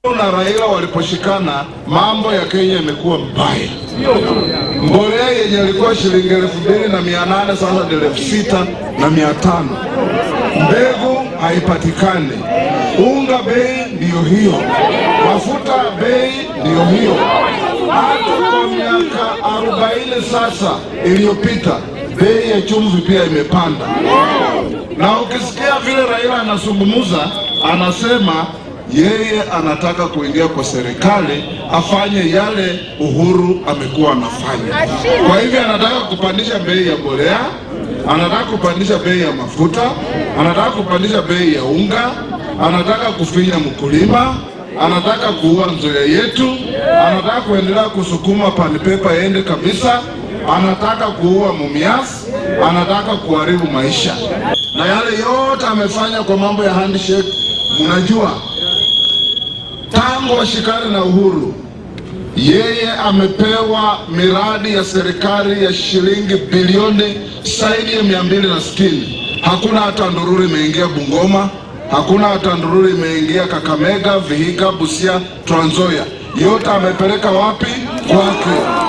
na Raila waliposhikana, mambo ya Kenya imekuwa mbaya. Mbolea yenye ilikuwa shilingi elfu mbili na mia nane sasa ni elfu sita na mia tano. Mbegu haipatikani, unga bei ndiyo hiyo, mafuta bei ndiyo hiyo. Hata kwa miaka arobaini sasa iliyopita bei ya chumvi pia imepanda, na ukisikia vile Raila anazungumza, anasema yeye anataka kuingia kwa serikali afanye yale Uhuru amekuwa anafanya. Kwa hivyo anataka kupandisha bei ya mbolea, anataka kupandisha bei ya mafuta, anataka kupandisha bei ya unga, anataka kufinya mkulima, anataka kuua nzoya yetu, anataka kuendelea kusukuma panipepa iende kabisa, anataka kuua Mumias, anataka kuharibu maisha, na yale yote amefanya kwa mambo ya handshake. Mnajua tangu washikane na Uhuru, yeye amepewa miradi ya serikali ya shilingi bilioni zaidi ya mia mbili na sitini. Hakuna hata ndururu imeingia Bungoma, hakuna hata ndururu imeingia Kakamega, Vihiga, Busia, Trans Nzoia. Yote amepeleka wapi? Kwake.